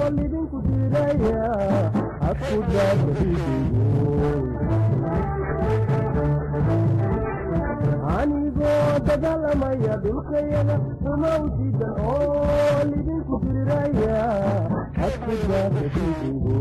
lidinku diidaya hadku daadaiigo anigoo dagaalamaya dhulkayada umawsidan oo lidinku diriraya hadku daadaiigo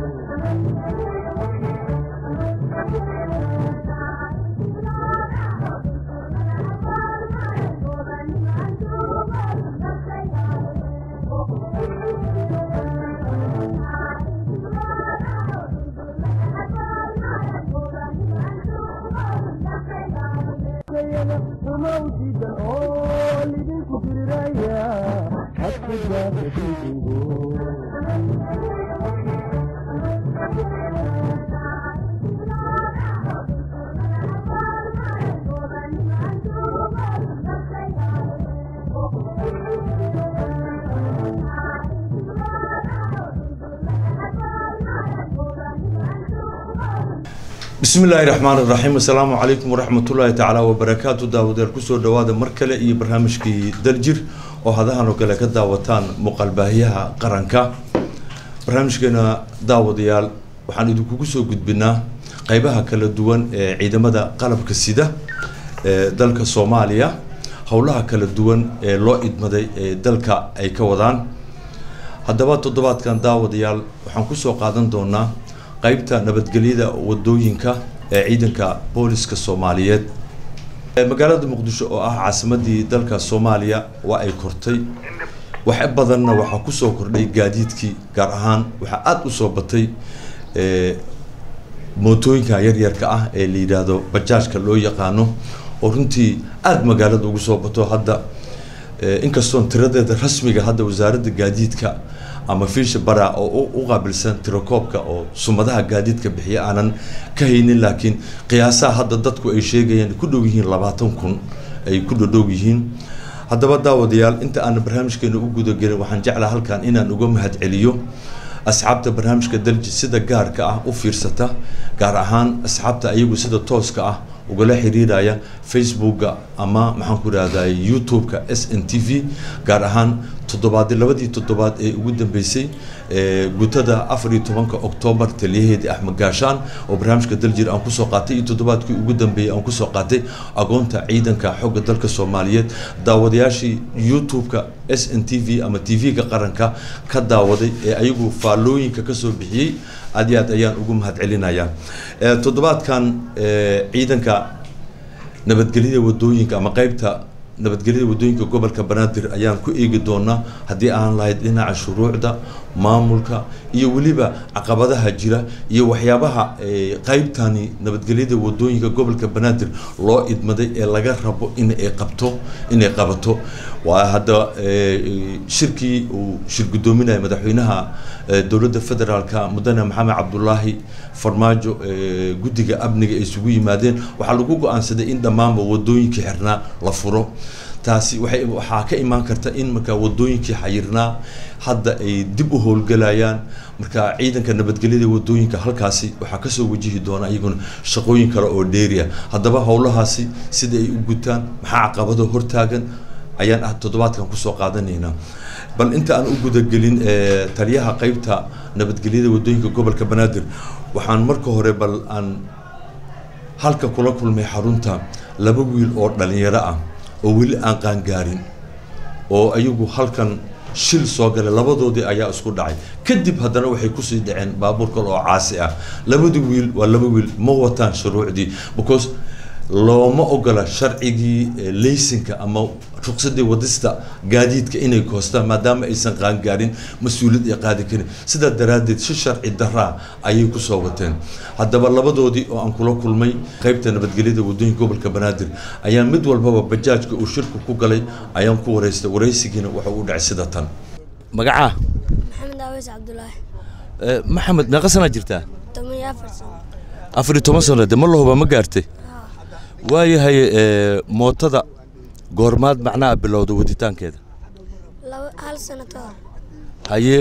umawsidan oo lidinku diriraya hadku daadaiigo bismi illaahi raxmaan iraxiim assalaamu calaykum waraxmatullaahi tacaala wabarakaatu daawadeer kusoo dhawaada mar kale iyo barnaamijkii daljir oo hadahan oo kale ka daawataan muuqaalbaahiyaha qaranka barnaamijkeena daawadayaal waxaan idinkugu soo gudbinaa qeybaha kala duwan ee ciidamada qalabka sida ee dalka soomaaliya howlaha kala duwan ee loo idmaday ee dalka ay ka wadaan haddaba toddobaadkan daawadayaal waxaan kusoo qaadan doonaa qeybta nabadgelyada wadooyinka ee ciidanka booliska soomaaliyeed magaalada muqdisho oo ah caasimadii dalka soomaaliya waa ay kortay wax badanna waxaa kusoo kordhay gaadiidkii gaar ahaan waxaa aada usoo batay mootooyinka yaryarka ah ee la yidhaahdo bajaajka loo yaqaano oo runtii aada magaalada ugu soo bato hadda inkastoon tiradeeda rasmiga hadda wasaaradda gaadiidka ama fiisha bara oo u qaabilsan tirakoobka oo sumadaha gaadiidka bixiya aanan ka haynin laakiin qiyaasaha hadda dadku ay sheegayaan ku dhow yihiin labaatan kun ay ku dhodhow yihiin haddaba daawadayaal inta aan barnaamijkeena u gudagelin waxaan jeclaa halkan inaan uga mahad celiyo asxaabta barnaamijka dalji sida gaarka ah u fiirsata gaar ahaan asxaabta ayagu sida tooska ah ugala xiriiraya facebooka ama maxaan ku rahday youtube-ka s n t v gaar ahaan toddobaadi labadii toddobaad ee ugu dambeysay gutada afar iyo tobanka octoobar taliyaheedii axmed gaashaan oo barnaamijka daljir aan kusoo qaatay iyo toddobaadkii ugu dambeeyey aan kusoo qaatay agoonta ciidanka xooga dalka soomaaliyeed daawadayaashii youtube-ka s n t v ama t v-ga qaranka ka daawaday ee ayagu faallooyinka kasoo bixiyey aad iyo aad ayaan ugu mahad celinayaa toddobaadkan ciidanka nabadgelyada wadooyinka ama qeybta nabadgelyada wadooyinka gobolka banaadir ayaan ku eegi doonaa haddii aan lahayd dhinaca shuruucda maamulka iyo weliba caqabadaha jira iyo waxyaabaha qeybtani nabadgelyada wadooyinka gobolka banaadir loo idmaday ee laga rabo in ay qabto inay qabato waa hadda shirkii uu shir guddoominaya madaxweynaha dowladda federaalka mudane maxamed cabdulaahi farmaajo guddiga amniga ay isugu yimaadeen waxaa lagu go-aansaday in dhammaanba wadooyinkii xirnaa la furo taasi waay waxaa ka imaan karta in markaa wadooyinkii xayirnaa hadda ay dib u howlgalayaan marka ciidanka nabadgelyada wadooyinka halkaasi waxaa kasoo wajihi doona iyaguna shaqooyin kale oo dheeriya haddaba howlahaasi sida ay u gutaan maxaa caqabado hortaagan ayaan ah toddobaadkan kusoo qaadanaynaa bal inta aan u gudagelin taliyaha qeybta nabadgelyada wadooyinka gobolka banaadir waxaan marka hore bal aan halka kula kulmay xarunta laba wiil oo dhalinyaro ah oo weli aan qaangaarin oo ayagu halkan shil soo galay labadoodii ayaa isku dhacay kadib haddana waxay kusii dhaceen baabuur kale oo caasi ah labadii wiil waa laba wiil ma wataan shuruucdii because looma ogola sharcigii laysinka ama ruqsadii wadista gaadiidka inay koostaan maadaama aysan qaangaarin mas-uuliyad ay qaadi karin sidaa daraaddeed si sharci daraa ayay kusoo wateen haddaba labadoodii oo aan kula kulmay qeybta nabadgelyada wadooyinka gobolka banaadir ayaa mid walbaba bajaajka uu shirku ku galay ayaan ku wareystay waraysigiina wuxuu u dhacay sida tan magacaa maxamed aweys cabdulaahi maxamed meeqa sanaa jirtaa toban iyo afar sano afar iyo toban sano de ma lahuba ma gaartay waayahay mootada goormaad macnaha bilowda waditaankeeda laba hal sano ka hor haye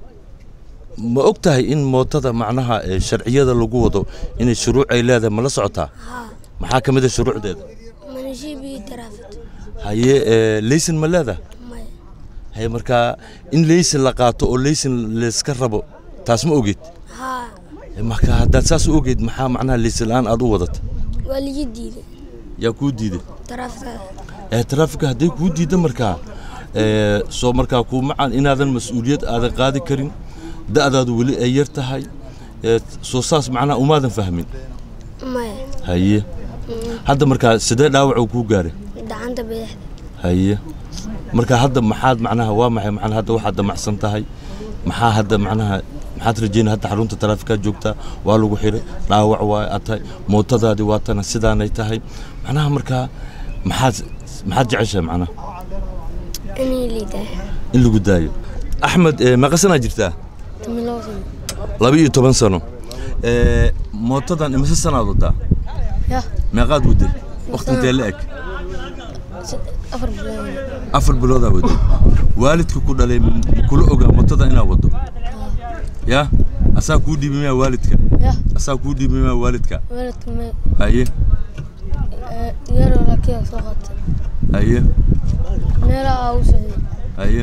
ma og tahay in mootada macnaha sharciyada lagu wado inay shuruuc ay leedahay ma la socotaa haa maxaa ka mid a shuruucdeeda manishiib iyo taraafid haye laysin ma leedahay maya haye markaa in leysin la qaato oo leysin layska rabo taas ma ogeed haa marka haddaad saas u ogeed maxaa macnaha leysin la-aan aad u wadata waa ligi diiday yaa kuu diiday taraafikada ee traafika hadday kuu diidda markaa ee soo markaa kuu macaan inaadan mas-uuliyad aadan qaadi karin da'daadu weli ay yar tahay ee soo saas macnaha umaadan fahmin maya haye hadda markaa sidee dhaawac uu kuu gaaray gacanta bidixda haye marka hadda maxaad macnaha waa maxay macnaha hadda waxaad damacsan tahay maxaa hadda macnaha maxaad rajeynaya hadda xarunta taraafikaad joogtaa waa lagu xiray dhaawac waa aad tahay mootadaadii waa tana sidaanay tahay macnaha markaa maxaad maxaad jeceshahay macnaha inay liidahay in lagu daayo axmed ee meeqa sanaa jirtaa timilow sano laba iyo toban sano ee mootadan imise sanaad wadaa ya meeqaad waday waqti intee la eg afar bilood afar biloodaa waday waalidka ku dhalay m- kula ogaa mootada inaad wado ya asaa kuu dhiibi maya waalidka ya asaa kuu dhiibi maya waalidka waalidka me haye yaroo laakiin soo qaatay haye meelaha aa u socday haye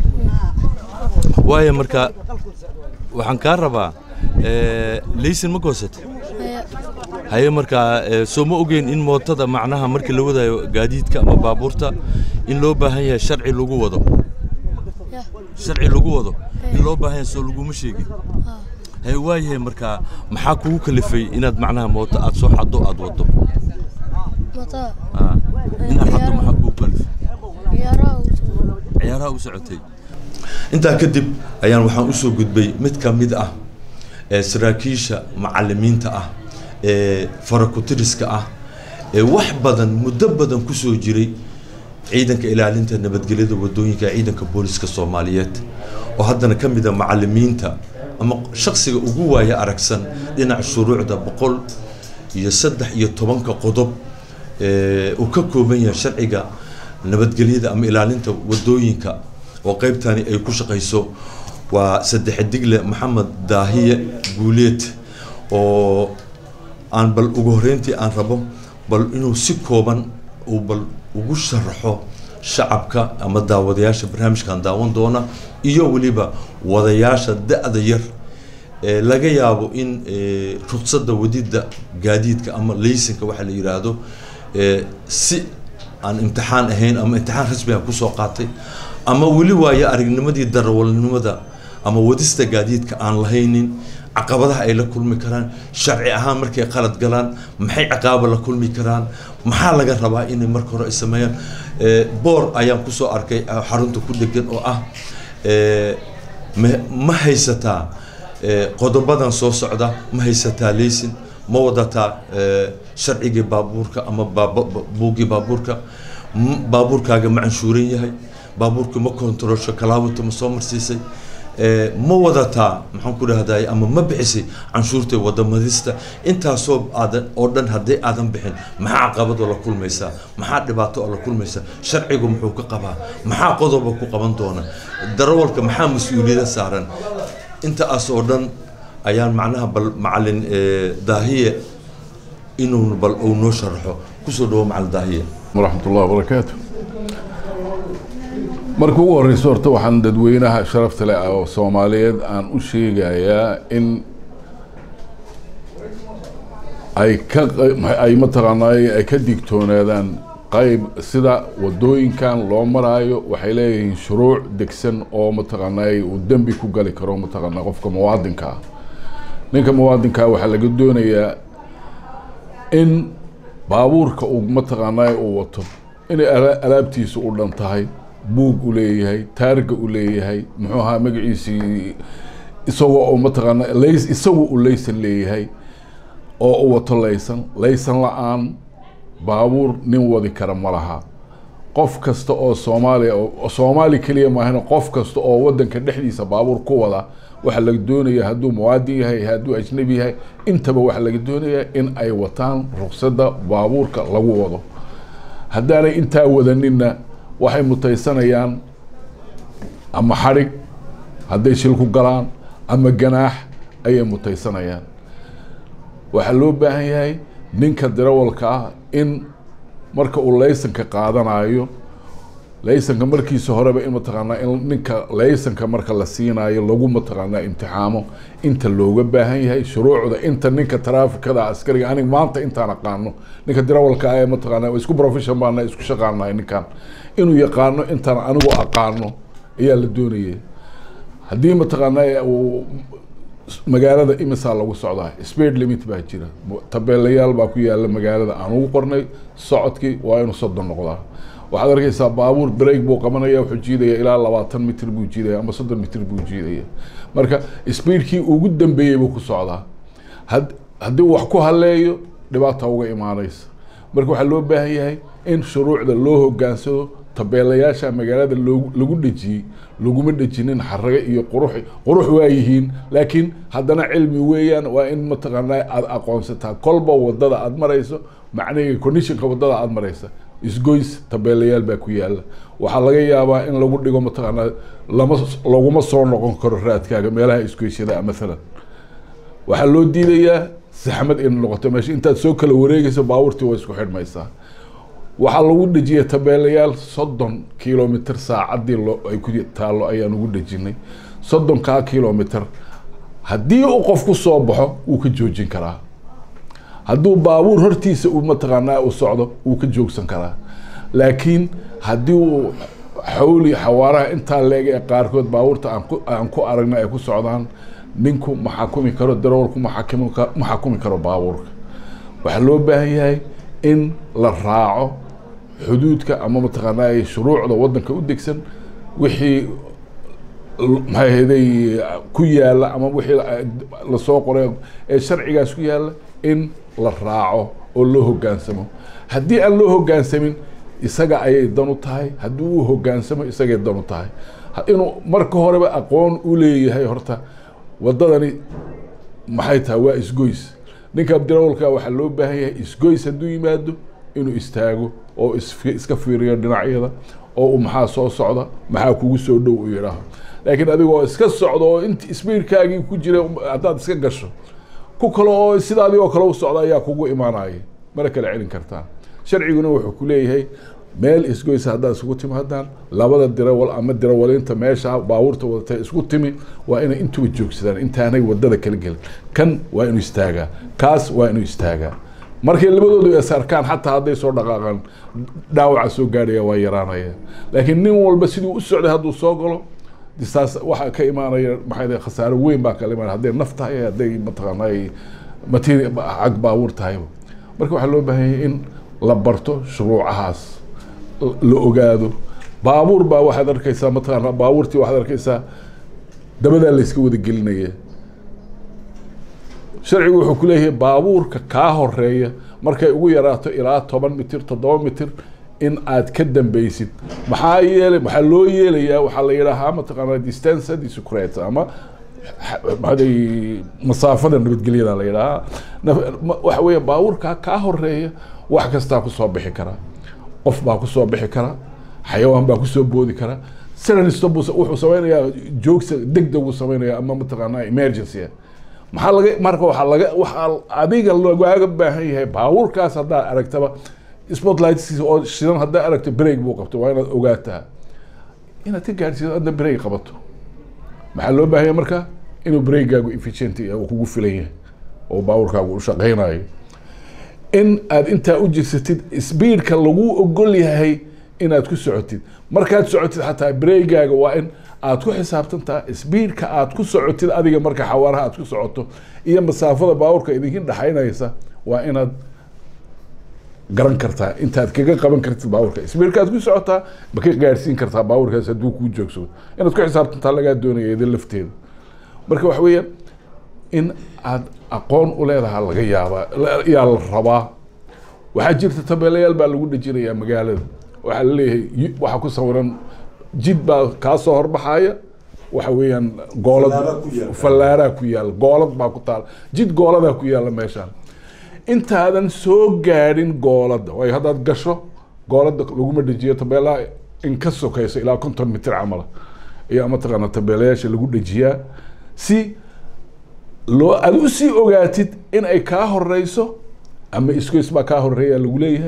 waayo marka waxaan kaa rabaa ee, laysin ma goosatay maya haye markaa ee, soo ma ogeyn in mootada macnaha markii la wadayo gaadiidka ama baabuurta in loo baahan yahay sharci lagu wado ya sharci lagu wado in loo baahan yahay soo laguma sheegin haa haye waayahay markaa maxaa kugu kalifay inaad macnaha mooto aad soo xaddo aad wado mataa Ah, inaad xaddo maxaa kugu kalifay ciyaaraha u socday ciyaaraha u socotay intaa kadib ayaan waxaan u soo gudbay mid ka mid ah ee saraakiisha macallimiinta ah ee farakutiriska ah ee wax badan muddo badan ku soo jiray ciidanka ilaalinta nabadgelyada wadooyinka ee ciidanka booliska soomaaliyeed oo haddana ka mid a macallimiinta ama shaksiga ugu waaya aragsan dhinaca shuruucda boqol iyo saddex iyo tobanka qodob ee uu ka kooban yahay sharciga nabadgelyada ama ilaalinta wadooyinka oo qaybtani ay ku shaqayso waa saddex digle maxamed daahiye guuleed oo aan bal ugu horreyntii aan rabo bal inuu si kooban uu bal ugu sharaxo shacabka ama daawadayaasha barnaamijkan daawan doona iyo weliba wadayaasha da-da yar ee laga yaabo in ee, ruqsadda wadidda gaadiidka ama laysinka waxa la yidhaahdo ee, si aan imtixaan ahayn ama imtixaan rasmi ah kusoo qaatay ama weli waayo aragnimadii darawalnimada ama wadista gaadiidka aan lahaynin caqabadaha ay la kulmi karaan sharci ahaan markay qalad galaan maxay ciqaaba la kulmi karaan maxaa laga rabaa inay marka hore ay sameeyaan Ee, boor ayaan kusoo arkay ah, xarunta ku dhegan oo ah ee, ma- ma haysataa ee, qodobadan soo socda ma haysataa leysin ma wadataa ee, sharcigii baabuurka ama baaba- ba- buuggii baabuurka M- baabuurkaaga ma canshuuran yahay baabuurkii ma kontarolsho kalaawata ma soo marsiisay ee, ma wadataa maxaan ku dhahday ama ma bixisay canshuurta wadamadista intaasoo aadan oo dhan hadday aadan bixin maxaa caqabadoo la kulmaysaa maxaa dhibaato oo la kulmaysaa sharcigu muxuu ka qabaa maxaa qodoba ku qaban doona darawalka maxaa mas-uuliyada saaran intaas oo dhan ayaan macnaha bal macalin ee, daahiye inuu bal uu noo sharaxo kusoo dhawo macalin daahiye waraxmat ullahi wabarakaatu marka ugu horeyso horta waxaan dadweynaha sharafta leh oo soomaaliyeed aan u sheegayaa in ay ka qey- ay mataqaanaa ay ka digtoonaadaan qayb sida wadooyinkan loo maraayo waxay leeyihiin shuruuc degsan oo mataqaanaa uu dembi ku gali karo mataqaanaa qofka muwaadinka ah ninka muwaadinka ah waxaa laga doonayaa in baabuurka uu mataqaanaa uu wato inay ala- alaabtiisu u dhan tahay buug u leeyahay taarga u leeyahay muxuu ahaa magaciisii isagoo oo mataqaanaa lays isagu u laysan leeyahay oo u wato laysan laysan la-aan baabuur nin wadi kara ma laha qof kasta oo soomaaliya oo soomaali keliya maahana qof kasta oo wadanka dhexdiisa baabuur ku wada waxaa laga doonayaa hadduu muwaadin yahay hadduu ajnabi yahay intaba waxaa laga doonayaa in ay wataan ruqsadda baabuurka lagu wado haddaanay intaa wadaninna waxay mutaysanayaan ama xadhig hadday shil ku galaan ama ganaax ayay mutaysanayaan waxaa loo baahan yahay ninka darawalka ah in marka uu laysanka qaadanayo laysanka markiisa horeba in mataqaanaa in ninka laysanka marka la siinaayo lagu mataqaanaa imtixaamo inta looga baahan yahay shuruucda inta ninka taraafikada askariga aniga maanta intaan aqaano ninka dirawalka ah ee mataqaanaa isku profession baana isku shaqaanahay ninkan inuu yaqaano intaan anigu aqaano ayaa la doonayay haddii mataqaanaa uu magaalada imisaa lagu socdaa speed limit baa jira tabeelayaal baa ku yaala magaalada aan ugu qornay socodkii waa inuu soddon noqdaa waxaad arkeysaa baabuur break buu qabanaya wuxuu jiidaya ilaa labaatan mitr buu jiidaya ama soddon mitr buu jiidaya marka speedkii ugu dambeeyey buu ku socdaa had haddii wax ku haleeyo dhibaata uga imaaneysa marka waxaa loo baahan yahay in shuruucda loo hogaansado tabeelayaasha magaalada loogu lagu dhejiyey laguma dhejinin xarage iyo qurux qurux waa yihiin laakiin haddana cilmi weeyaan waa in mataqaanaa aada aqoonsataa kolba wadada aada marayso macnaheega conditionka wadada aada maraysa isgoys tabeelayaal baa ku yaala waxaa laga yaabaa in lagu dhigo mataqaanaa lama laguma soo noqon karo raadkaaga meelaha isgoysyada maalan waxaa loo diidayaa saxmad in noqoto meesha intaad soo kala wareegeyso baabuurtii waa isku xidhmaysaa waxaa lagu dhejiyay tabeelayaal soddon kilomitr saacadii loo ay ku taallo ayaan ugu dhejinay soddonkaa kilomitr haddii uu qof ku soo baxo wuu ka joojin karaa hadduu baabuur hortiisa uu mataqaanaa u socdo wuu ka joogsan karaa laakiin haddii uu xawli xawaaraha intaa leeg ee qaarkood baabuurta aan ku aan ku aragna ay ku socdaan ninku ma xakumi karo darawalku ma xakimi ka ma xakumi karo baabuurka waxaa loo baahan yahay in la raaco xuduudka ama mataqaanaa shuruucda wadanka u degsan wixii maxay ahayday ku yaala ama wixii lasoo qoray ee sharcigaas ku yaala in la raaco oo loo hogaansamo haddii aan loo hogaansamin isaga ayay dan u tahay haddii uu hogaansamo isagay dan u tahay inuu marka horeba aqoon u leeyahay horta wadadani maxay tahay waa isgoys ninka abdirawalka waxaa loo baahan yahay isgoys hadduu yimaado inuu istaago oo is iska fiiriyo dhinacyada oo uu maxaa soo socda maxaa kugu soo dhow u yidhaaho laakiin adigoo iska socda oo int sbiidkaagii ku jira haddaad iska gasho ku kale oo sidaadii oo kale u socda ayaa kugu imaanaya mana kala celin kartaan sharciguna wuxuu ku leeyahay meel isgoysa haddaad isugu timaadaan labada dirawal ama dirawalinta meesha baabuurta wadata isku timi waa inay intuba joogsadaan intaanay wadada kala gelin kan waa inuu istaagaa kaas waa inuu istaagaa markay labadoodu is arkaan xataa hadday soo dhaqaaqaan dhaawaca soo gaadhaya waa yaraanaya laakiin nin walba siduu u socday hadduu soo galo distaas waxaa ka imaanaya maxay khasaaro weyn baa kala imaanaya hadday naf tahay hadday mataqaanay materi cag baabuur tahayba marka waxaa loo baahan yahay in la barto shuruucahaas la ogaado baabuur baa waxaad arkeysaa mataqaana baabuurtii waxaad arkeysaa dabadaa la iska wada gelinaya sharcigu wuxuu ku leeyahay baabuurka kaa horeeya markay ugu yaraato ilaa toban mitir toddoba mitir in aad ka dambeysid maxaa yeelay maxaa loo yeelayaa waxaa la yidhaahaa mataqaana distance discret ama maxaday masaafada nabadgelyada la yidhaahaa waxa weeye baabuurkaa kaa horeeya wax kastaa kusoo bixi kara qof baa kusoo bixi kara xayawaan baa kusoo boodi kara siranisto buu wuxuu sameynayaa joogsa degdeg uu sameynaya ama mataqaanaa emergency maxaa laga marka waxaa laga waxaa adiga lagaaga baahan yahay baabuurkaas haddaad aragtaba spotlightskiisa oo shidan haddaad aragto break buu qabto waa inaad ogaataa inaad ka gaadhsiido adna break qabato maxaa loo baahan yahay marka inuu breakgaagu efficient uu kugu filan yahay oo baabuurkaagu u shaqeynayo in aad intaa u jirsatid speedka lagu ogol yahay inaad ku socotid markaad socotid xataa breakgaaga waa in aad ku xisaabtantaa speedka aad ku socotid adiga marka xawaaraha aad ku socoto iyo masaafada baabuurka idinkin dhexaynaysa waa inaad garan kartaa intaad kaga qaban kartid baabuurka speedka aad ku socotaa ma ka gaadhsiin kartaa baabuurkaas hadduu kuu joogsado inaad ku xisaabtantaa lagaa doonaya idin lafteeda marka waxa weeyaan in aad aqoon u leedaha laga yaabaa yaa la rabaa waxaa jirta tabeelayaal baa lagu dhejinayaa magaalada waxaa laleeyahay waxaa ku sawiran jid baa kaasoo horbaxaya waxa weeyaan goolad fallaaraa ku yaala goolad baa ku taala jid gooladaa ku yaala meeshaan intaadan soo gaadhin gooladda waayo haddaad gasho gooladda laguma dhejiyo tabeelaha in ka sokayso ilaa konton mitir camala ayaa mataqaana tabeelayaasha lagu dhejiyaa si loo aad usii ogaatid in ay kaa horeyso ama isgoys baa kaa horeeya lagu leeyahay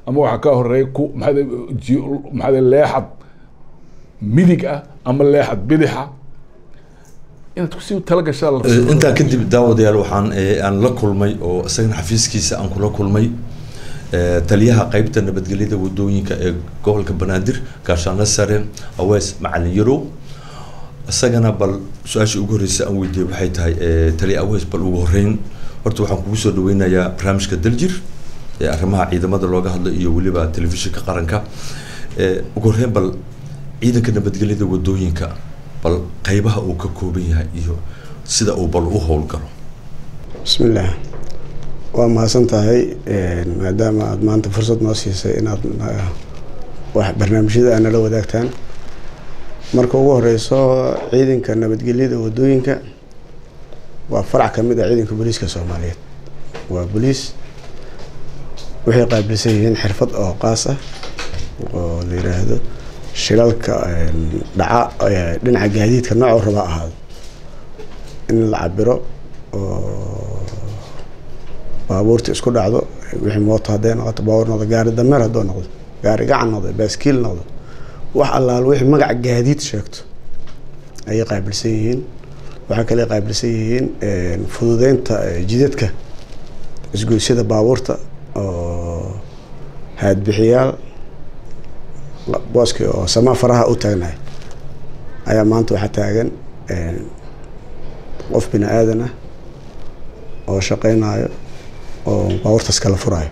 ama waxaa ka horeeya ku maxaa ji maxaa leexad midig ah ama leexad bidixa inaad kusii talagashaa la Eh, intaa kadib daawadayaal waxaan eh, aan la kulmay oo isagana xafiiskiisa aan kula kulmay eh, taliyaha qeybta nabadgelyada wadooyinka ee gobolka banaadir gaashaano sare awees macalin yarow isagana bal su-aashii ugu horreysay aan weydiiyey waxay tahay eh, taliya awees bal ugu horreyn horta waxaan kugu soo dhaweynayaa barnaamijka daljir ee arrimaha ciidamada looga hadlo iyo weliba telefishinka qaranka Eh, ugu horreyn bal ciidanka nabadgelyada wadooyinka bal qeybaha uu ka kooban yahay iyo sida uu bal u howlgalo bismillaah waa mahadsan tahay maadaama aada maanta fursad noo siisay inaad na- wax barnaamijyada aad nala wadaagtaan marka ugu horeyso ciidanka nabadgelyada wadooyinka waa farac ka mid ah ciidanka booliiska soomaaliyeed waa booliis waxay qaabilsan yihiin xirfad oo qaas ah oo la yiraahdo shilalka een, dhaca ee, dhinaca gaadiidka noocuu raba ha ahaado in la cabiro oo baabuurta isku dhacdo wixii mooto hadday noqoto baabuur noqdo gaari dameer hadduu noqdo gaari gacan noqdo baaskiil noqdo wax allaal wixii magaca gaadiid sheegto ayay qaabilsan yihiin waxaa kale ay qaabilsan yihiin een, fududeynta eh, jidadka isgoysyada baabuurta oo haadbixiyaal la- booskii oo samaa faraha u taagnahay ayaa maanta waxaa taagan een, qof bini aadan ah oo shaqeynayo oo baabuurtaas kala furayo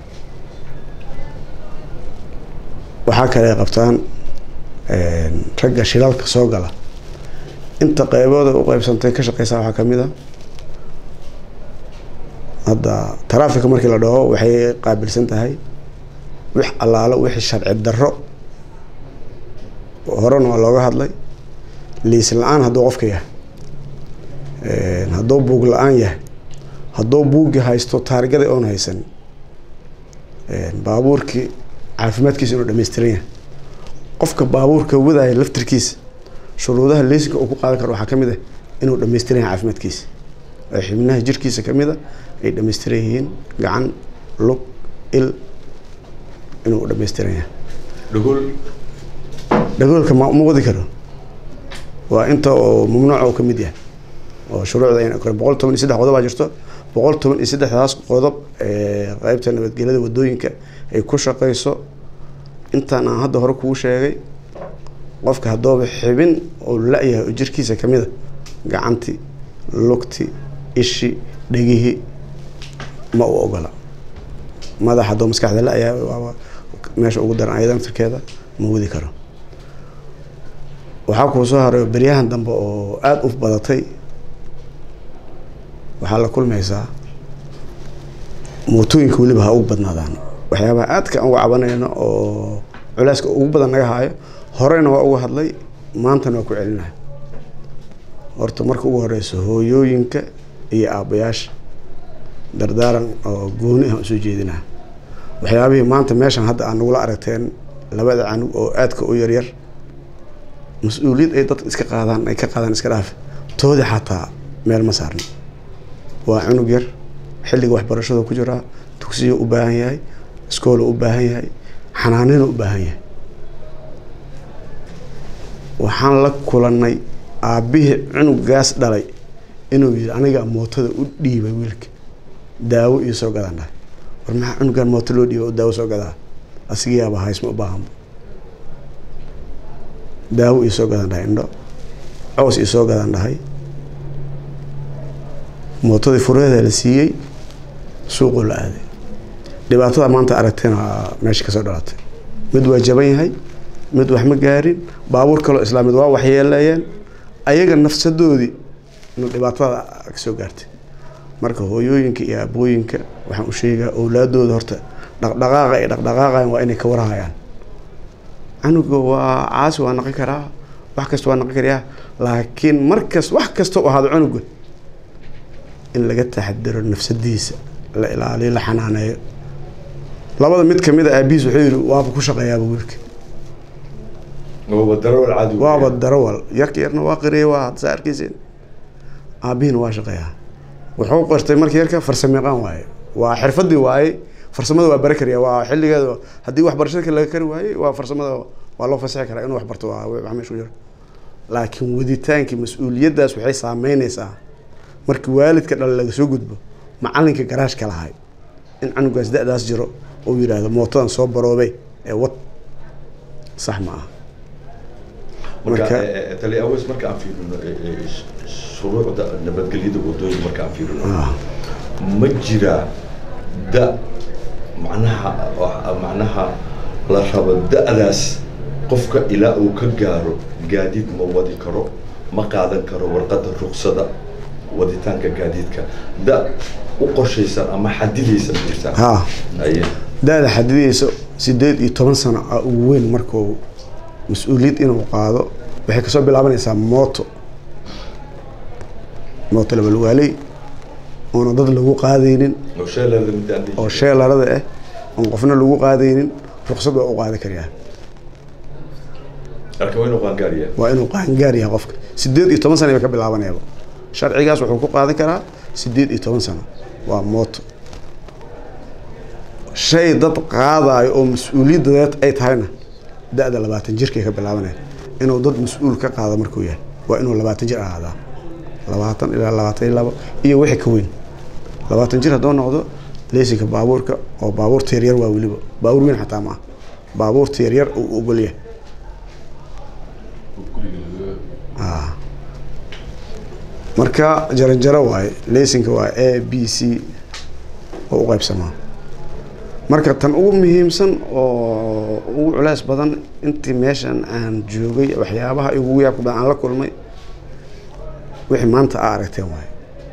waxaa kale ay qabtaan een, ragga shilalka soo gala inta qeybooda u qeybsantay ka shaqeysaa waxaa kamid a hadda taraafika markii la dhaho waxay qaabilsan tahay wix allaalo wixii sharci darro horena waa looga hadlay liis la-aan hadduu qofka yahay Een, hadduu buug la-aan yahay hadduu buuggi haysto taarigada oon haysan Een, baabuurkii caafimaadkiisa inuu dhammaystiran yahay qofka baabuurka wadaya laftirkiisa shuruudaha leysinka uu ku qaadan karo waxaa ka mid ah inuu dhammaystiran yahay caafimaadkiisa ee xibnaha jirkiisa ka mid a ay dhammaystiran yihiin gacan lug il inuu dhammaystiran yahay dhagol dhagoolka ma ma wadi karo waa inta oo mamnuuca uu ka mid yahay oo shuruucda ayna korin boqol toban iyo saddex qodob baa jirto boqol toban iyo saddexdaas qodob ee qeybta nabadgelyada wadooyinka ay ku shaqeyso intaan aan hadda hore kugu sheegay qofka haddooba xibin oo la-yahay oo jirkiisa ka mid a gacanti lugti ishi dhegihii ma u ogola madax haddoo maskaxda la-yahay waaba meesha ugu daran ayada naftirkeeda ma wadi karo waxaa kuu soo haray beryahan dambe oo aada u badatay waxaa la kulmaysaa mootooyinka weliba ha ugu badnaadaan waxyaabaha aadka aan uga cabanayno oo culeyska ugu badan naga haayo horeyna waa uga hadlay maantana waa ku celinahay horta marka ugu horeyso hooyooyinka iyo aabbayaasha dardaaran oo gooni ah usoo jeedinaa waxyaabihii maanta meeshan hadda aan nagula aragteen labada canug oo aadka u yaryar mas-uuliyad ay dadka iska qaadaan ay ka qaadaan iska dhaaf toodi xataa meel ma saarno waa cunug yar xilliga waxbarashada ku jiraa dugsiyo u baahan yahay iskoolo u baahan yahay xanaanina u baahan yahay waxaan la kulanay aabbihii cunugaas dhalay inuu yidhi aniga mootada u dhiibay wiilka daawo iyo soo gadaan dhahay war maxaa cunugan mooto loo dhiiba oo daawo soo gadaa asigiyaaba haysma u baahanba daawo iyo soo gadaan dhahay indho cows iyo soo gadaan dhahay mootadii furaheeda la siiyey suuquu la aaday dhibaatada maanta aragteen waa meesha kasoo dhalatay mid waa jaban yahay mid wax ma gaarin baabuur kaloo islaamid waa waxyeeleeyeen ayaga nafsadoodii inuu dhibaatada kasoo gaartay marka hooyooyinka iyo aabooyinka waxaan u sheegaa owlaadooda horta dhaqdhaqaaqa ay dhaqdhaqaaqayan waa inay ka warhayaan canuga waa caasi waa naqi karaa wax kasta waa naqi karayaa laakiin markas wax kasta u ahaado canuga in laga taxadiro nafsadiisa la ilaaliyo la xanaaneeyo labada mid kamid a aabihiis wuxuu yidhi waaba ku shaqeeyaaba wiilka waaba darawal caadi waaba darawal yarka yarna waa qiriyay waa hadda saa arkeysin aabihiina waa shaqeeyaa wuxuu qortay markii yarka farsameeqaan waaye waa xirfadii waaye farsamada waa bari karaya waa xilligeeda haddii waxbarashada kale laga kari waayey waa farsamada waa loo fasaxi karaa inuu waxbarto waa wax meesha ku jiro laakiin waditaankii mas-uuliyaddaas waxay saameyneysaa markii waalidka dhale laga soo gudbo macalinka garaashka lahay in canugaas da-daas jiro uu yidhaahdo mootadan soo baroobay ee wad sax ma aha marka Marka- eh, eh, tali aweys marka aan fiirino eh, eh, sh- shuruucda nabadgelyada wadooyinka marka aan fiirino ma jiraa da macnaha wax- macnaha la rabo da-daas qofka ilaa uu ka gaaro gaadiid ma wadi karo ma qaadan karo warqadda ruqsada waditaanka gaadiidka da u qorshaysan ama xadidaysan ma jirtaa haa aye da-da xadidaysa sideed iyo toban sano a ugu weyn markuu mas-uuliyad inuu qaado waxay kasoo bilaabanaysaa mooto mooto labalwaaley oona dad lagu qaadaynin oo sheelada midaan dhihi oo jiray. sheelarada ah oon qofna lagu qaadaynin ruqsad waa u qaadi karyaa marka waa inuu qaangaariyaa waa inuu qaangaar yahay qofka sideed iyo toban sano bay ka bilaabanayaba sharcigaas wuxuu ku qaadan karaa sideed iyo toban sano waa mooto shay dad qaadayo oo mas-uuliyaddadeed ay tahayna da-da labaatan jirkay ka bilaabanaya inuu dad mas-uul ka qaado markuu yahay waa inuu labaatan jir ahaadaa labaatan ilaa labaatan iyo labo iyo wixii ka weyn labaatan jir hadduu noqdo leysinka baabuurka oo baabuurta yaryar waa weliba baabuur weyn xataa ma ah baabuurta yaryar uu ogol yahay marka jaranjaro waaye leysinka waa a b c oo u qaybsamaa marka tan ugu muhiimsan oo ugu culeys badan intii meeshan aan joogay waxyaabaha igu yaabka badan aan la kulmay wixii maanta aa aragteen waaye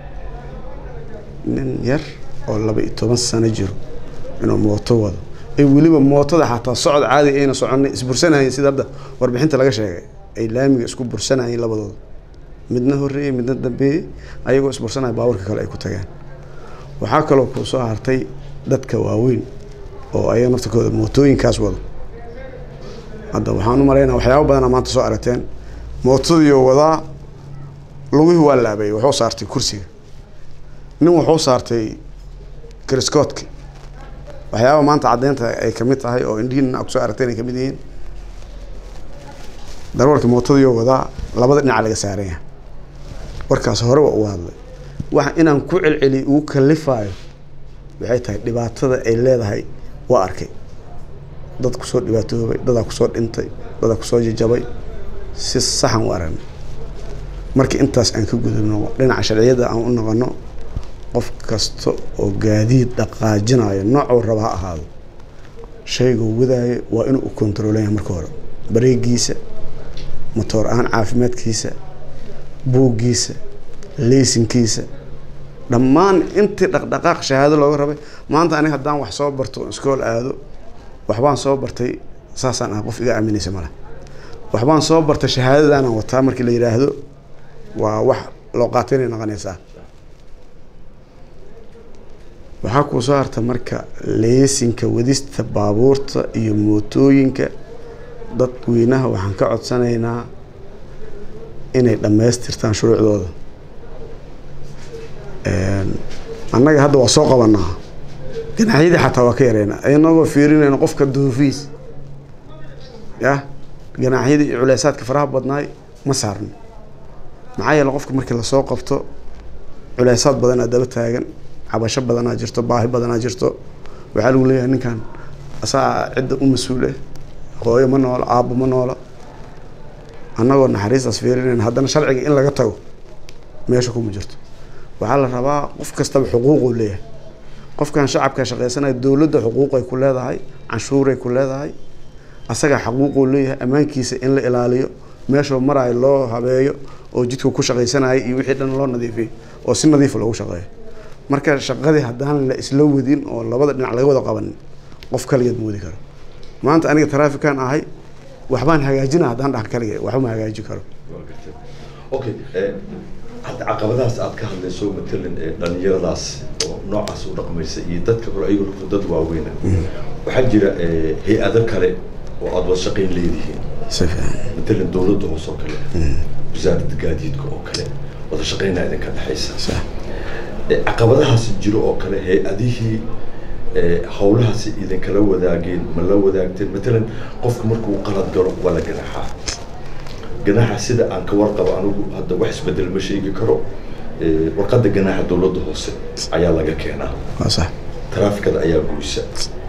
nin yar oo laba iyo toban sano jiro inuu mooto wado ay weliba mootada xataa socod caadi ayna soconay isbursanayeen sida hadda warbixinta laga sheegay ay laamiga isku bursanayeen labadooda midna horreeyey midna dambeeyey ayagoo isbursanaya baabuurka kale ay ku tageen waxaa kaloo kuu soo hartay dadka waaweyn oo ayaga naftarkooda mootooyinkaas wado hadda waxaan u malaynaa waxyaaba badanaa maanta soo aragteen mootadiioo wadaa lugihii waa laabayay wuxuu saartay kursiga nin wuxuu saartay kriskoodka waxyaaba maanta caddeynta ay kamid tahay oo indhihiina aa kusoo aragteen ay kamid yihiin darawalka mootadiioo wadaa labada dhinaca laga saaran yahay warkaas hore waa ugu hadlay waxa inaan ku celceliy ugu kalifaayo waxay tahay dhibaatada ay leedahay waa arkay dad kusoo dhibaatoobay dadaa kusoo dhintay dadaa kusoo jajabay si saxan u aragnay markii intaas aan ka gudubno dhinaca sharciyadda aan u noqono qof kasta oo gaadiid dhaqaajinayo noocuu raba ha ahaado shayguu wadaayo waa inuu u kontaroolaya marka hore bareegiisa motoor ahaan caafimaadkiisa buuggiisa leysinkiisa dhammaan intii dhaqdhaqaaq shahaado looga rabay maanta aniga haddaan wax soo barto oon iskool aado waxbaan soo bartay saasaan ah qof iga aaminaysa male waxbaan soo bartay shahaadadaanaan wataa markii la yidhaahdo waa wax loo qaatay inay noqonaysaa waxaa kuu soo harta marka leysinka wadista baabuurta iyo mootooyinka dadweynaha waxaan ka codsanaynaa inay dhammaystirtaan shuruucdooda annaga hadda waa soo qabanaa ganaaxyadii xataa waa ka yareynaa inagoo fiirinayno qofka duufiis yah ganaaxyadii iyo culeysaadka faraha badnaay ma saarno maxaa yeele qofka markii lasoo qabto culeysaad badanaa daba taagan cabasho badanaa jirto baahi badanaa jirto waxaa lagu leeyahay ninkan asaa cidda u mas-uule hooyo ma noola aabbo ma noola annagoo naxariistaas fiirinayna haddana sharciga in laga tago meesha kuma jirto waxaa la rabaa qof kastaba xuquuquu leeyahay qofkan shacabka shaqaysanaya dowladda xuquuqay ku leedahay canshuuray ku leedahay asagaa xaquuquu leeyahay ammaankiisa in la ilaaliyo meeshuu maraayo loo habeeyo oo jidka ku shaqaysanayay iyo wixii dhan loo nadiifiyo oo si nadiifa loogu shaqeeyo marka shaqadii haddaan la isla wadin oo labada dhinac laga wada qabanin qof kaligeed ma wadi karo maanta aniga taraafikan ahay waxbaan hagaajina haddaan dhax kalige waxba ma hagaajin karo okay hadda caqabadahaas aad ka hadlayso matalan ee dhalinyaradaas oo noocaas u dhaqmaysa iyo dadka kale ayagu laftu dad waaweyna waxaa jira hay-ado kale oo aada wada shaqayn leedihiin si fiican matalan dowladda hoose oo kale wasaaradda gaadiidka oo kale wada shaqaynaa idinka dhexaysa sax caqabadahaas jiro oo kale hay-adihii ee, howlahaasi idinkala wadaageen ma la wadaagteen matalan qofka markuu qalad galo waa la ganaxaa ganaaxa sida aan ka warqabo anigu hadda wax isbedel ma sheegi karo ee, warqadda ganaaxa dowladda hoose ayaa laga keenaa waa sax taraafikada ayaa goysa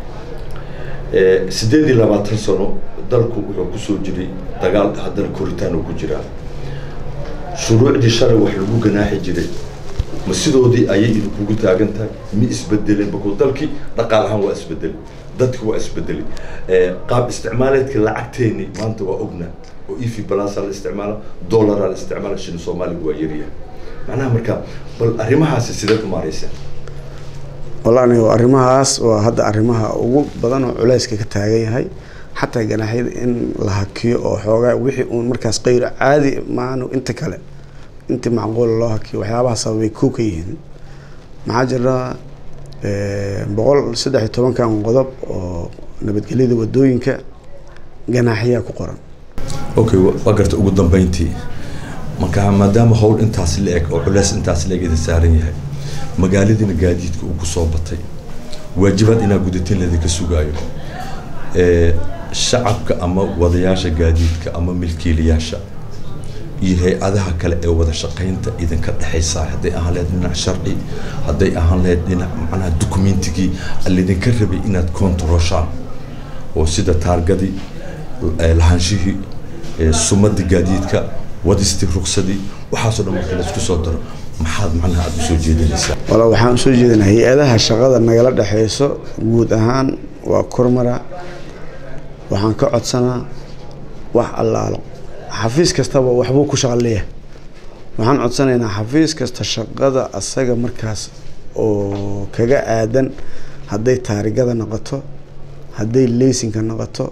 Ee, sideed iyo labaatan sano dalku wuxuu kusoo jiray dagaal haddana koritaan uu ku jiraa shuruucdii shalay wax lagu ganaaxi jiray ma sidoodii ayay idinkugu taagan tahay ma isbedeleen bakuu dalkii dhaqaal ahaan waa isbedelay dadki waa isbedelay Ee, qaab isticmaaleedka lacagteeni maanta waa ogna oo efi balasa la isticmaala dollaraa la isticmaala shilin soomaaliga waa yaryahay macnaha marka bal arrimahaasi sideed u maarayseen wallahi aniga arrimahaas waa hadda arrimaha ugu badan oo culayska ka taagan yahay xataa ganaaxyada in la hakiyo oo xoogaa wixii uun markaas qayr caadi maanu inta kale inta macquula loo hakiyo waxyaabaha sababay kow ka yihiin maxaa jira eh, boqol saddex iyo tobankan qodob oo nabadgelyada wadooyinka ganaaxyaa ku qoran okay wa- waa garta ugu dambeyntii marka maadaama howl intaas la eg oo culeys intaas la eg idin saaran yahay magaaladiina gaadiidka uu kusoo batay waajibaad inaa gudatiin ladinka sugaayo ee shacabka ama wadayaasha gaadiidka ama milkiilayaasha iyo hay-adaha kale ee wada shaqaynta idinka dhexaysa hadday ahaan lahayd dhinac sharci hadday ahaan lahayd dhinac macnaha dukumentigii laydinka rabay inaad kontaroshaan oo sida taargadii eh, lahaanshihii eh, sumadii gaadiidka wadistii ruksadii waxaasoo dhan marka laisku soo daro maxaad macnaha aada usoo jeedinaysaa wala waxaan usoo jeedinaa hay-adaha shaqada nagala dhexeyso guud ahaan waa kormara waxaan ka codsanaa wax allaalo xafiis kastaba waxbuu ku shaqo leeyahay waxaan codsanaynaa xafiis kasta shaqada asaga markaas oo kaga aadan hadday taarigada noqoto hadday leysinka noqoto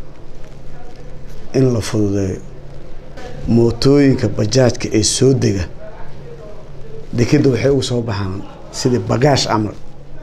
in la fududeeyo mootooyinka bajaajka ee soo dega dekeda waxay ugu soo baxaan sidii bagaash camal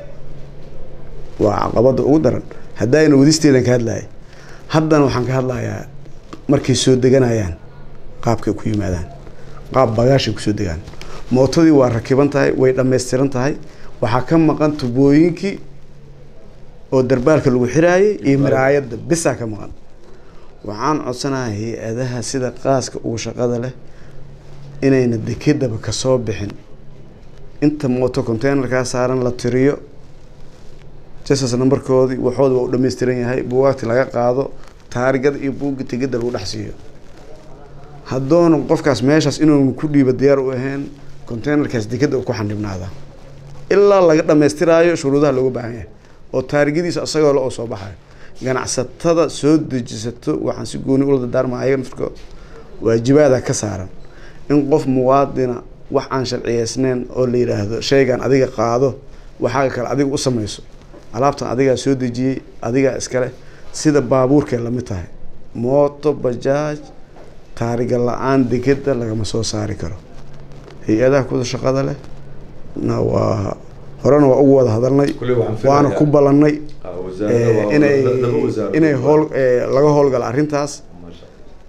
waa caqabada ugu daran haddayna wadisteedan ka hadlaya haddana waxaan ka hadlayaa markay soo deganayaan qaabkay ku yimaadaan qaab bagaashay kusoo degaan mootadii waa rakiban tahay way dhammaystiran tahay waxaa ka maqan tubooyinkii oo darbaalka lagu xiraayay iyo miraayadda bisaa ka maqan waxaan codsanayaa hay-adaha sida qaaska ugu shaqada leh inayna dekedaba kasoo bixin inta mooto containerkaa saaran la tiriyo jasas nambarkoodii waxooda waa u dhammaystiran yahay buugaagti laga qaado taarigada iyo buugga tegeda lagu dhex siiyo haddoona qofkaas meeshaas inuunu ku dhiiba diyaar u ahayn containerkaas dekeda ku xanibnaada ilaa laga dhammaystiraayo shuruudaha looga baahan yahay oo taarigadiisa isagoo le oo soo baxayo ganacsatada soo dejisato waxaan si gooni ula dardaarmaa ayaga naftirkooda waajibaada ka saaran in qof muwaadina wax aan sharciyeysneyn oo la yidhaahdo shaygan adiga qaado waxaaga kale adiga u samayso alaabtan adigaa soo dejiyey adigaa iskale sida baabuurkay lamid tahay mooto bajaaj taariga la-aan dekeda lagama soo saari karo hay-adaha kuda shaqada leh na waa horena waa ugu wada hadalnay Kuley waxaan filayaa- waana ku ballanay Ah, wasaaradda waa- inay laba wasaaradood inay waa- hool eh, laga howlgalo arrintaas Masha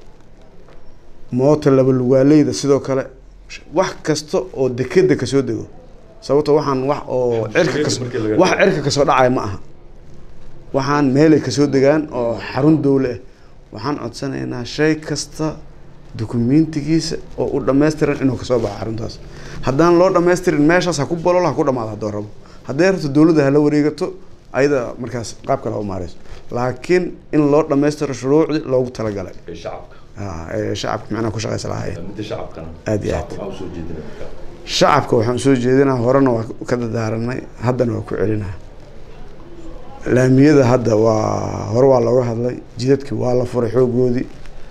moota laba lugaaleyda sidoo kale wax kasta oo dekeda kasoo dego sababto waxaan wax oo cirka kas markii laga wax reebo. cirka kasoo dhacaya ma aha waxaan meelay kasoo degaan oo xarun dowle ah waxaan codsanaynaa shay kasta dukumentigiisa oo u dhammaystiran inuu kasoo baxo xaruntaas haddaan loo dhammaystirin meeshaas ha ku bololo ha ku dhamaado haddoo rabo hadday rabto dowladda hala wareegato ayada markaas qaab kale ha u maareyso laakiin in loo dhammaystiro shuruucdii loogu talagalay ee shacabka Ah, ee shacabka macnaha ku shaqaysa lahaayeen midda shacabkana Aad iyo aad. shacabka waxaa usoo jeedinaya marka shacabka waxaan soo jeedinaa horena waa ka dadaaranay haddana waa ku celinaa laamiyada hadda waa hore waa looga hadlay jidadki waa la furay xoogoodii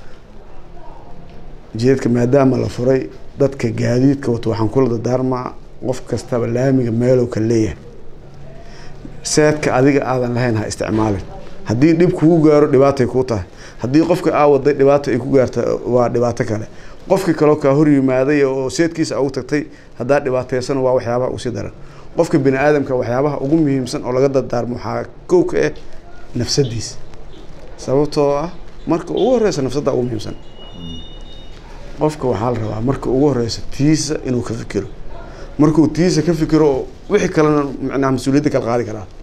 jidadka maadaama la furay dadka gaadiidka wato waxaan kula dadaarmaa qof kastaba laamiga meelow ka leeyahay seedka adiga aadan lahayn ha isticmaalin haddii dhib kugu gaaro dhibaatay kuu tahay haddii qofka aa waday dhibaato ay ku gaarta waa dhibaato kale qofkii kaloo kaa hor yimaaday oo seedkiisa ugu tagtay haddaa dhibaateysan waa waxyaabaha usii daran qofka bini aadamka waxyaabaha ugu muhiimsan oo laga dardaarmo waxaa kow ka ah nafsadiisa sababtoo ah marka ugu horeysa nafsadda ugu muhiimsan qofka waxaa la rabaa marka ugu horeysa tiisa inuu ka fikiro markuu tiisa ka fikiro oo wixii kalena macnaha mas-uuliyadda kala qaadi karaa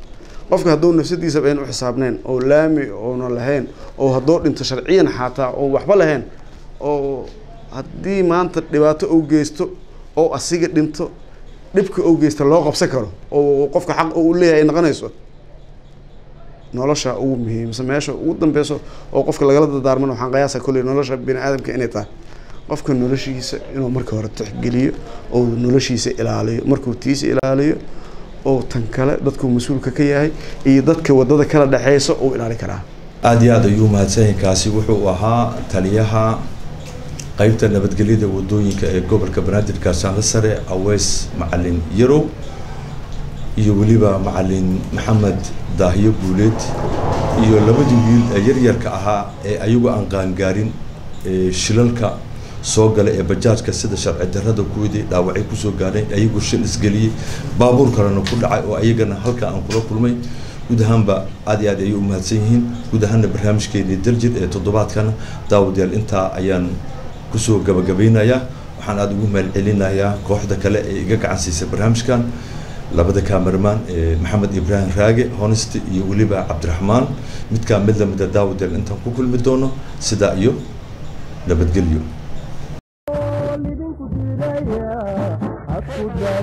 qofka hadduu nafsadiisaba ayn u xisaabnayn oo laami oona lahayn oo hadduu dhinto sharciyan xataa oo waxba lahayn oo haddii maanta dhibaato uu geysto oo asiga dhinto dhibka uu geysta loo qabsan karo oo qofka xaq uu leeyahay ay noqonayso nolosha ugu muhiimsan meesha ugu dambeyso oo qofka lagala dadaarmana waxaan qiyaasa kolley nolosha bini aadamka inay tahay qofka noloshiisa inuu marka hore tixgeliyo oo noloshiisa ilaaliyo markuu tiisa ilaaliyo oo tan kale dadkuu mas-uulka ka yahay iyo dadka wadada kala dhexeysa uu ilaali karaa aada iyo aad ayuu mahadsanyahay kaasi wuxuu ahaa taliyaha qeybta nabadgelyada wadooyinka ee gobolka banaadir gaarsaanle sare aweys macalin yarow iyo weliba macalin maxamed daahiyo guuleed iyo labadii wiil ee yaryarka ahaa ee ayagu aan qaangaarin ee shilalka soo gala ee bajaajka sida sharci darrada kuwadii dhaawacay kusoo gaadhay ayagu shil isgeliyey baabuur kalena ku dhacay oo ayagana halka aan kula kulmay guud ahaanba aad iyo aad ayay u mahadsan yihiin guud ahaanna barnaamijkeenii daljir ee toddobaadkana daawadayaal intaa ayaan kusoo gabagabeynayaa waxaan aada ugu mahadcelinayaa kooxda kale ee iga gacan siisay barnaamijkan labada kamerman ee maxamed ibraahim raage honest iyo weliba cabdiraxmaan midkaa mid lamida daawadayaal intaan ku kulmi doono sidaa iyo nabadgelyo lidinku diidaya hadku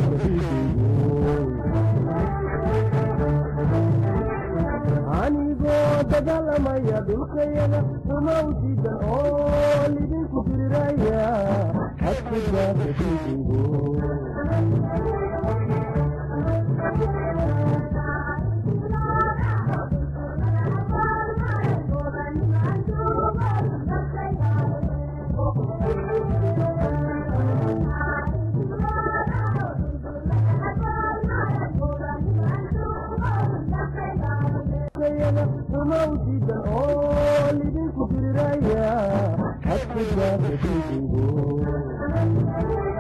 anigoo dagaalamaya dhulkayada uma ujiidan oo lidinku diriraya hadku daadadiidigo kayada uma ujiidan oo lidinku diriraya hadku daadadiidigo